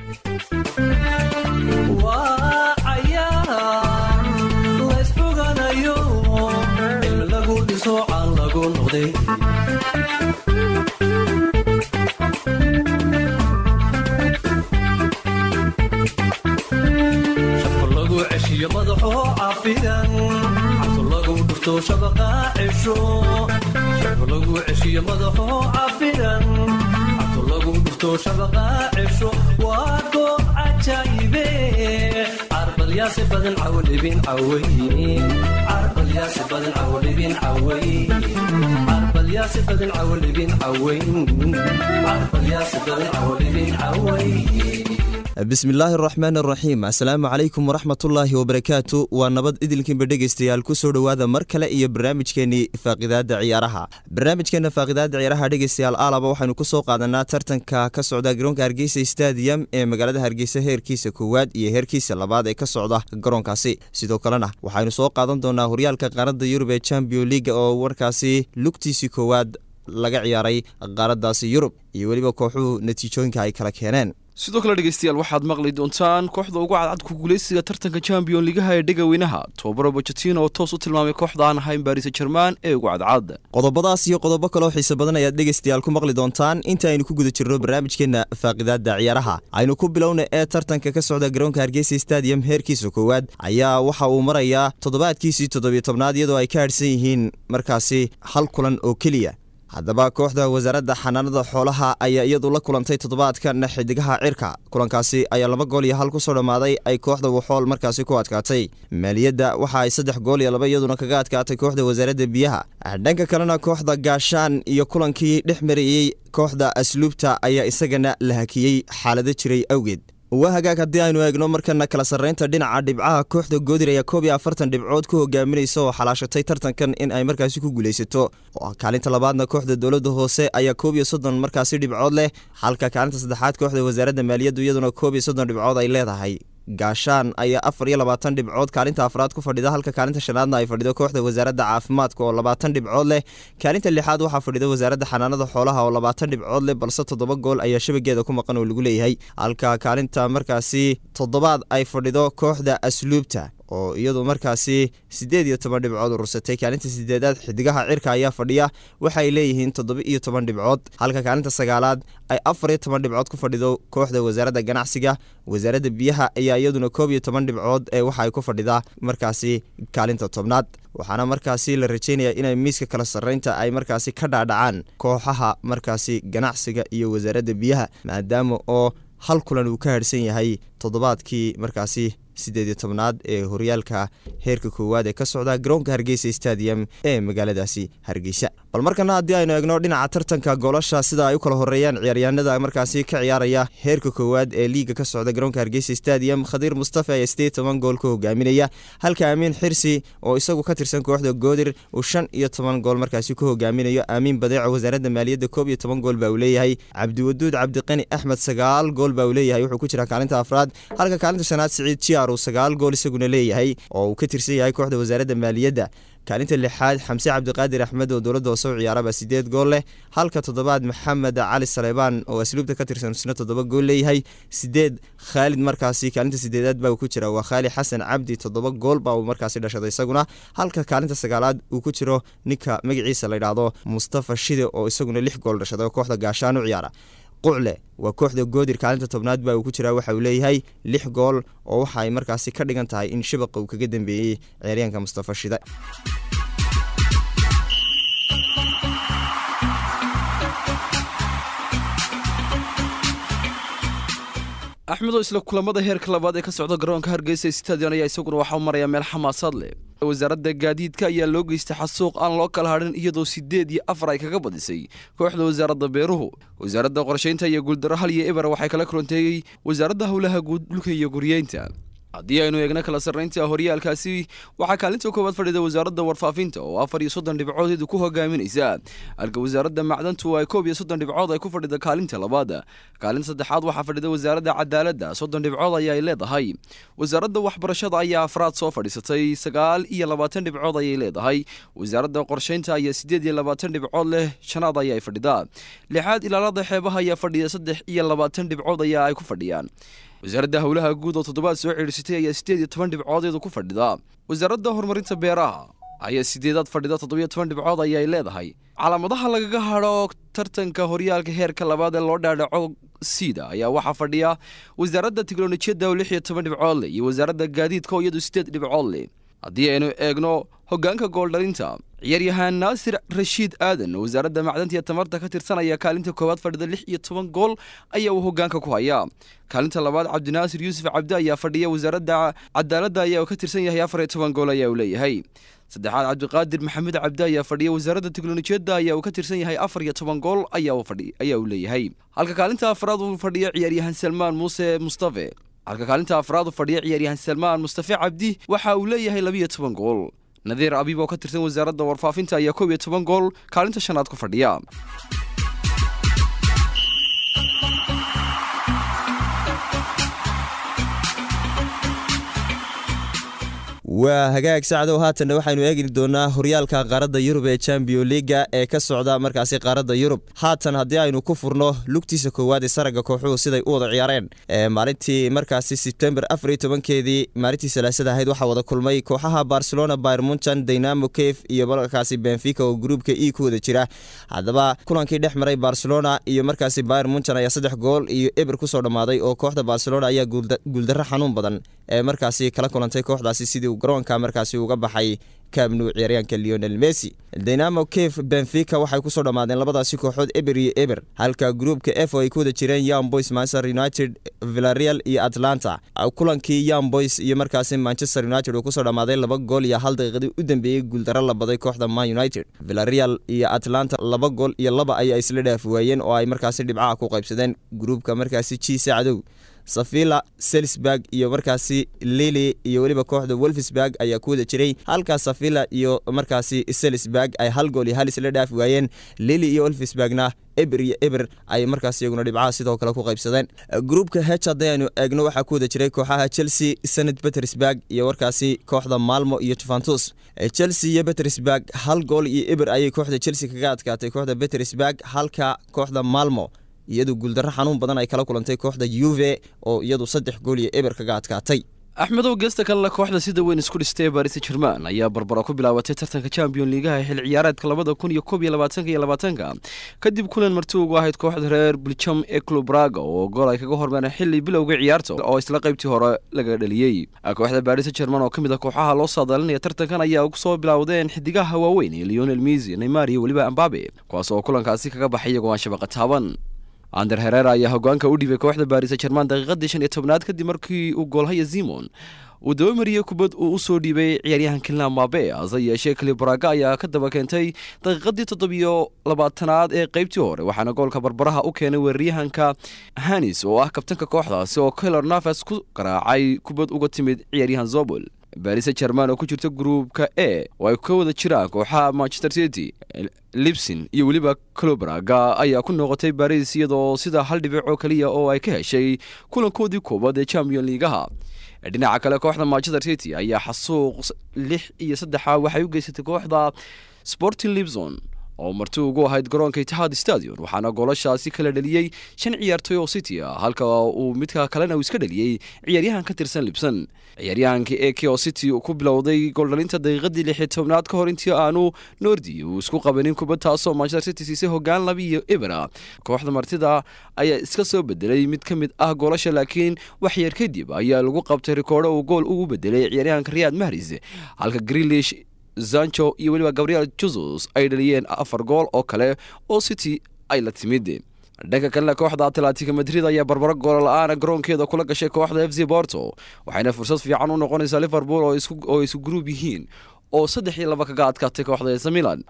waa cayaar laysfoganayo cilmi lagu dhiso caan lagu noqday shafka lagu ceshiyo madaxoo cafidan cabto lagu dhufto shabaqa cesho shafka lagu ceshiyo madaxoo cafidan cabto lagu dhufto shabaqa cesho waa goob cajaayibe carbalyaasi badan cawdhibin caway carbalyaasi badan cawdhibin caway carbalyaasi badan cawdhibin caway carbalyaasi badan cawdhibin caway bismillaahi araxmaan araxiim assalaamu calaykum waraxmatullaahi wabarakaatu waa nabad idilkiinba dhegeystayaal kusoo dhowaada mar kale iyo barnaamijkeenii faaqidaada ciyaaraha barnaamijkeena faaqidaada ciyaaraha dhegeystayaal aalaba waxaynu kusoo qaadanaa tartanka ka socda garoonka hargeysa stadium ee magaalada hargeysa heerkiisa koowaad iyo heerkiisa labaad ee ka socda garoonkaasi sidoo kalena waxaynu soo qaadan doonaa horyaalka qaaradda yurub ee champion leaga oo warkaasi lugtiisii koowaad laga ciyaaray qaaradaasi yurub iyo weliba kooxuhu natiijooyinka ay kala keeneen sidoo kale dhegeystayaal waxaad maqli doontaan kooxda ugu cadcad ku guuleysiga tartanka champion ligaha ee dhegaweynaha tobabaro bocetino oo toos u tilmaamay kooxda aan ahayn baris jerman ee ugu cadcad qodobadaas iyo qodobo kaleo xiise badan ayaad dhegeystayaal ku maqli doontaan inta aynu ku guda jirno barnaamijkeena faaqidaada ciyaaraha aynu ku bilowna ee tartanka ka socda garoonka hargeysa stadium heerkiisa koowaad ayaa waxa uu marayaa toddobaadkiisii toddobiyo tobnaad iyadoo ay ka hadhsan yihiin markaasi hal kulan oo keliya haddaba kooxda wasaaradda xanaanada xoolaha ayaa iyadu la kulantay toddobaadkan xidigaha cirka kulankaasi ayaa laba gool iyo hal kusoo dhammaaday ay kooxda waxool markaasi ku adkaatay maaliyadda waxa ay saddex gool iyo laba iyaduna kaga adkaatay kooxda wasaaradda biyaha dhanka kalena kooxda gaashaan iyo kulankii dhex marayey kooxda asluubta ayaa isagana la hakiyey xaalado jiray awgeed waa hagaag haddii aynu eegno markana kala sarreynta dhinaca dhibcaha kooxda goodir ayaa koob iyo afartan dhibcood ku hogaaminaysa oo xalaashatay tartankan in ay markaasi ku guulaysato kaalinta labaadna kooxda dowladda hoose ayaa koob iyo soddon markaasi dhibcood leh halka kaalinta saddexaad kooxda wasaaradda maaliyaddu iyaduna koob iyo soddon dhibcood ay leedahay gaashaan ayaa afar iyo labaatan dhibcood kaalinta afraad ku fadhida halka kaalinta shanaadna ay fadhido kooxda wasaaradda caafimaadka oo labaatan dhibcood leh kaalinta lixaad waxaa fadhida wasaaradda xanaanada xoolaha oo labaatan dhibcood leh balse toddoba gool ayaa shabageeda ku maqan oo lagu leeyahay halka kaalinta markaasi toddobaad ay fadhido kooxda asluubta oo iyadu markaasi siddeed iyo toban dhibcood urursatay kaalinta sideedaad xidigaha cirka ayaa fadhiya waxay leeyihiin toddoba iyo toban dhibcood halka kaalinta sagaalaad ay afar iyo toban dhibcood ku fadhido kooxda wasaaradda ganacsiga wasaaradda biyaha ayaa iyaduna koob iyo toban dhibcood ee waxa ay ku fadhidaa markaasi kaalinta tobnaad waxaana markaasi la rajeynaya inay miiska kala sarreynta ay markaasi ka dhaadhacaan kooxaha markaasi ganacsiga iyo wasaaradda biyaha maadaama oo hal kulan uu ka harhsan yahay toddobaadkii markaasi siddeed iyo tobnaad ee horyaalka heerka koowaad ee ka socda garoonka hargeysa stadium ee magaaladaasi hargeysa bal markana haddii aynu eegno dhinaca tartanka goolasha sida ay u kala horeeyaan ciyaaryahanada markaasi ka ciyaaraya heerka koowaad ee liiga ka socda garoonka hargeysa stadium khadiir mustafa ayaa sideed toban gool ka hogaaminaya halka aamiin xirsi oo isagu ka tirsan kooxda goodir uu shan iyo toban gool markaasi ku hogaaminayo aamiin badeeco wasaaradda maaliyadda koob iyo toban gool baa uu leeyahay cabdiwaduud cabdiqani axmed sagaal gool baa uu leeyahay wuxuu ku jiraa kaalinta afraad halka kaalinta shanaad siciid jiar uu sagaal gool isaguna leeyahay oo uu ka tirsan yahay kooxda wasaaradda maaliyadda kaalinta lixaad xamse cabdiqaadir axmed oo dowladda hoose u ciyaaraba sideed gool leh halka toddobaad maxamed cali saleybaan oo asluubta ka tirsan isna toddoba gool leeyahay sideed khaalid markaasi kaalinta sideedaad baa uu ku jira waa khaali xasan cabdi toddoba gool baa uu markaasi dhashaday isaguna halka kaalinta sagaalaad uu ku jiro ninka magaciisa la yidhaahdo mustafa shide oo isaguna lix gool dhashaday oo kooxda gaashaan u ciyaara qucle waa kooxda goodir kaalinta tobnaad baa uu ku jiraa waxa uu leeyahay lix gool oo waxa ay markaasi ka dhigan tahay in shabaqa uu kaga dambeeyey ciyaaryaanka mustafa shide axmedoo isla kulamada heerka labaad ee ka socda garoonka hargeysa stadion ayaa isaguna waxaa u maraya meel xamaasaad leh wasaaradda gaadiidka ayaa loo geystay xasuuq aan loo kala hadhin iyadoo siddeed iyo afar ay kaga badisay kooxda wasaaradda beeruhu wasaaradda qorshaynta iyo guuldaro hal iyo eber waxay kala kulanteeyey wasaaradda howlaha guud dhulka iyo guryeynta haddii aynu eegno kala sarraynta horyaalkaasi waxaa kaalinta koowaad fadhida wasaaradda warfaafinta oo afar iyo soddon dhibcoodeedu ku hogaaminaysa halka wasaaradda macdantu ay koob iyo soddon dhibcood ay ku fadhida kaalinta labaad kaalinta saddexaad waxaa fadhida wasaaradda cadaaladda soddon dhibcood ayaay leedahay wasaaradda waxbarashada ayaa afraad soo fadhiisatay sagaal iyo labaatan dhibcood ayay leedahay wasaaradda qorshaynta ayaa siddeed iyo labaatan dhibcood leh shanaad ayaay fadhidaa lixaad ilaalada xeebaha ayaa fadhiya saddex iyo labaatan dhibcood ayaa ay ku fadhiyaan wasaaradda howlaha guud oo toddobaad soo cidhiirsatay ayaa siddeed iyo toban dhibcoodeedu ku fadhida wasaaradda horumarinta beeraha ayaa sideedaad fadhida toddobiyo toban dhibcood ayay leedahay calaamadaha lagaga hadho tartanka horyaalka heerka labaad ee loo dhaadhaco sida ayaa waxaa fadhiya wasaaradda tiknolojiyadda oo lix iyo toban dhibcood leh iyo wasaaradda gaadiidka oo iyadu siddeed dhibcood leh haddii aynu eegno hoggaanka gooldhalinta ciyaaryahaan naasir rashiid aadan oo wasaaradda macdanta iyo tamarta ka tirsanaya kaalinta koowaad fadhida lix iyo toban gool ayaa uu hoggaanka ku hayaa kaalinta labaad cabdinaasir yuusuf cabdi ayaa fadhiya wasaaradda cadaaladda ayaa ka tirsan yahay afar iyo toban gool ayaa uu leeyahay saddexaad cabdiqaadir maxamed cabdi ayaa fadhiya wasaaradda tiknolojiyadda ayaa uu ka tirsan yahay afar iyo toban gool ayaa uu leeyahay halka kaalinta afraad uu fadhiya ciyaaryahaan salmaan muuse mustafe halka kaalinta afraad u fadhiya ciyaaryahan salmaan mustafe cabdi waxa uu leeyahay labiyo toban gool nadiir abiib oo ka tirsan wasaaradda warfaafinta ayaa koob iyo toban gool kaalinta shanaad ku fadhiya waa hagaag sacdow haatanna waxaynu eegi doonaa horyaalka qaaradda yurub ee champion liga ee ka socda markaasi qaaradda yurub haatan haddii aynu ku furno lugtiisa koowaad ee saragga kooxuhu siday u wada ciyaareen maalintii markaasi sebtembar afar iyo tobankeedii maalintii salaasada ahayd waxaa wada kulmay kooxaha barcelona byr munchan dynamo caf iyo markaasi benfica oo gruubka e ku wada jira haddaba kulankii dhex maray barcelona iyo markaasi byr munchan ayaa saddex gool iyo eber kusoo dhammaaday oo kooxda barcelona ayaa guuldarro xanuun badan ee markaasi kala kulantay kooxdaasi sidii garoonka markaasi uga baxay kaabnu ciyaaryaanka leonel messi dynamo caf benfica waxay kusoo dhammaadeen labadaasi kooxood eber iyo eber halka gruupka f oo ay ku wada jireen young boys manchester united villareal iyo atlanta kulankii young boys iyo markaasi manchester united uu kusoo dhammaaday laba gool iyo hal daqiiqadii u dambeeyey guuldaro la baday kooxda man united villareal iyo atlanta laba gool iyo laba ayaa isla dhaaf waayeen oo ay markaasi dhibcaha ku qaybsadeen gruupka markaasi jiisa cadow safila selsburg iyo markaasi lili iyo weliba kooxda wolfsburg ayaa ku wada jiray halkaas safila iyo markaasi selsburg ay hal gool iyo hal isla dhaafi waayeen lili iyo wolfsburgna eber iyo eber ay markaas iyaguna dhibcaha sidoo kale ku qaybsadeen gruupka h haddii aynu eegno waxaa ku wada jiray kooxaha chelsea senat petersburg iyo warkaasi kooxda malmo iyo juventus chelsea iyo petersburg hal gool iyo eber ayay kooxda chelsea kaga adkaatay kooxda petersburg halka kooxda malmo iyadu guuldarro xanuun badan ay kala kulantay kooxda yuve oo iyadu saddex gool iyo eber kaga adkaatay axmedow geesta kalena kooxda sida weyn isku dhistay ee baris jerman ayaa barbaro ku bilaabatay tartanka champion liigaha xil ciyaareedka labada kun iyo koob iyo labaatanka iyo labaatanka kadib kulan marti ugu ahayd kooxda reer biljam ee club braga oo gool ay kaga hormareen xilli bilowga ciyaarta oo isla qaybtii hore laga dhaliyey kooxda baris jerman oo ka mid a kooxaha loo saadaalinaya tartankan ayaa soo bilowdeen xidigaha waaweyn ee leonel misi neymar iyo weliba ambabe kuwaas oo kulankaasi kaga baxay iyagoo aan shabaqa taaban ander herera ayaa hogaanka u dhibay kooxda baris jerman daqiiqadii shan iyo tobnaad kadib markii uu goolhaya zimon uu dabamariyey kubad uu u soo dhiibay ciyaaryahan kilna mabe hase yeeshee kalibraga ayaa ka daba keentay daqiiqadii toddobiyo labaatanaad ee qaybtii hore waxaana goolka barbaraha u keenay weeraryahanka hanis oo ah kabtanka kooxdaasi oo kaylor nafas ku garaacay kubad uga timid ciyaaryahan zobol baris jerman oo ku jirta gruupka e oo ay ka wada jiraan kooxaha manchester city libsin iyo weliba clobraga ayaa ku noqotay baris iyadoo sida hal dhibic oo keliya oo ay ka heshay kulankoodii koowaad ee champion liigaha dhinaca kale kooxda manchester city ayaa xasuuq lix iyo saddexa waxay u geysatay kooxda sporting libson oo marti ugu ahayd garoonka itixaad stadion waxaana goolashaasi kala dheliyey shan ciyaartoy oo city ah halka uu midka kalena uu iska dheliyey ciyaaryahan ka tirsan libson ciyaaryahankii ek oo city ku bilowday gooldhalinta daqiiqadii lix iyo tobnaad ka hor intii aanu nordi uu isku qabanin kubad taasoo manchester city siisay hogaan laba iyo ebera kooxda martida ayaa iska soo bedelay mid ka mid ah goolasha laakiin waxyar kadib ayaa lagu qabtay rikoodho uu gool ugu bedelay ciyaaryahanka riyad mahris halka grilish zancho iyo weliba gabriel jesus ay dhaliyeen afar gool oo kale oo city ay la timid dhanka kalena kooxda atletica madrid ayaa barbaro goola la-aana garoonkeeda kula gashay kooxda f c borto waxayna fursad fiican u noqonaysaa liverpool oo isu gruub yihiin oo saddex iyo laba kaga adkaatay kooxda esa milan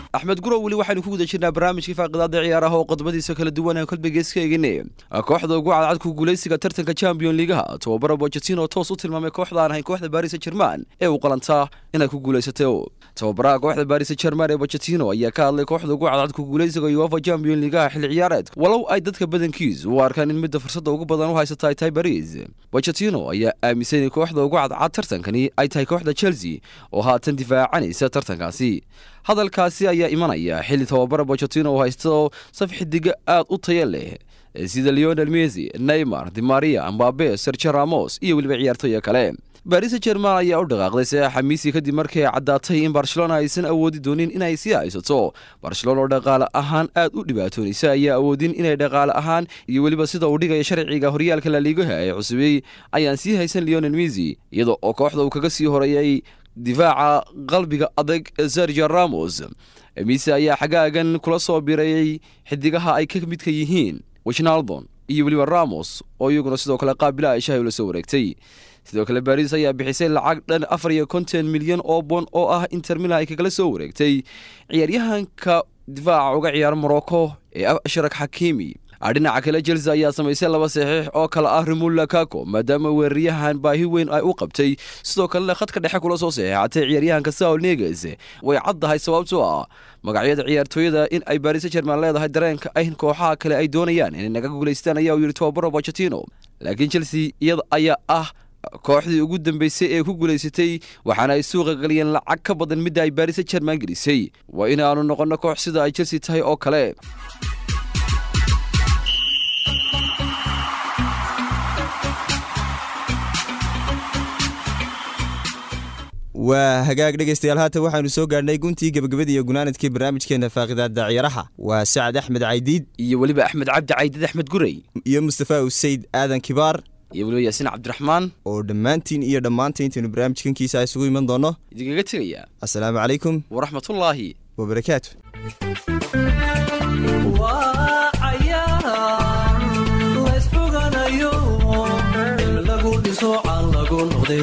axmed gurow weli waxaynu ku guda jirnaa barnaamijkii faaqidaada ciyaaraha oo qodobadiisa kala duwan aan kolba geeska eegine kooxda ugu cadcad ku guulaysiga tartanka champion ligaha tobabara bocetino toos u tilmaamay kooxda aan ahayn kooxda baris jerman ee uu qalantaa inay ku guulaysatay tababaraha kooxda baris jerman ee bocetino ayaa ka hadlay kooxda ugu cadcad ku guulaysiga uefa champion ligaha xilli ciyaareed walow ay dadka badankiisu u arkaan in midda fursadda ugu badan u haysata ay tahay baris bocetino ayaa aaminsan in kooxda ugu cadcad tartankani ay tahay kooxda chelsea oo haatan difaacanaysa tartankaasi hadalkaasi ayaa imanaya xilli tababara bocetino oo haysto saf xidiga aad u taya leh sida leonel messi neymar dimaria ambabe sergio ramos iyo weliba ciyaartooya kale baris jerman ayaa u dhaqaaqday saeexa miisi kadib markii ay caddaatay in barcelona aysan awoodi doonin inay sii haysato barcelona oo dhaqaale ahaan aad u dhibaatoonaysa ayaa awoodin inay dhaqaale ahaan iyo weliba sida uu dhigaya sharciga horyaalka laliigaha ee cusubey ayaan sii haysan leonel messi iyada oo kooxda uu kaga sii horeeyay difaaca qalbiga adag sergio ramos mise ayaa xagaagan kula soo birayay xidigaha ay ka midka yihiin wishnaldon iyo weliba ramos oo iyaguna sidoo kale qaabila ay shahay ula soo wareegtay sidoo kale baris ayaa bixisay lacag dhan afar iyo konton milyan oo bon oo ah inter milan ay kagala soo wareegtay ciyaaryahanka difaaca uga ciyaara morocco ee ashraq xakiimi dhinaca kale chelsea ayaa samaysay laba saxiix oo kale ah rimul lakako maadaama weeraryahan baahi weyn ay u qabtay sidoo kalena khadka dhexe kula soo saxiixatay ciyaaryahanka saul neges way caddahay sababtoo ah magacyada ciyaartooyada in ay baris jerman leedahay dareenka ayn kooxaha kale ay doonayaan inay naga guulaystaan ayaa uu yidhi tobabaro bocetino laakiin chelsea iyada ayaa ah kooxdii ugu dambeysay ee ku guulaysatay waxaana ay suuqa geliyeen lacag ka badan midda ay baris jerman gelisay waa inaanu noqonno koox sida ay chelsea tahay oo kale waa hagaag dhegaystayaal haatan waxaanu soo gaadhnay guntii gebagabadii iyo gunaanadkii barnaamijkeena faaqidaada ciyaaraha waa sacad axmed caydiid iyo weliba axmed cabdi caydid axmed gurey iyo mustafa usayd aadan kibaar iyo weliba yaasiin cabdiraxmaan oo dhammaantiin iyo dhammaanta intaynu barnaamijkankiisa isugu iman doonno idinkaga tegaya assalaamu calaykum waraxmatullaahi wabarakaatu waa cayaar laysxuganayo in lagu dhiso caan lagu noqday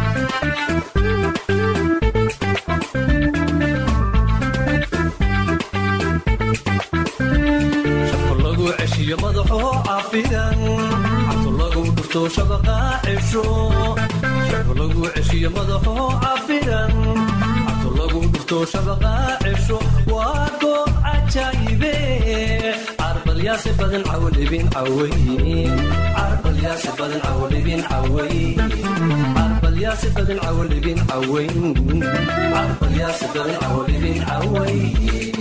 shaqo lagu ceshiyo madaxoo cafidan cabto lagu dhufto shabaqa cesho shaqo lagu ceshiyo madaxoo cafidan cabto lagu dhufto shabaqa cesho waa goob cajaayibe carbalyaasi badan cawlibin caway carbalyaasi badan cawlibin caway carbalyaasi badan cawlibin caway carbalyaasi badan cawlibin caway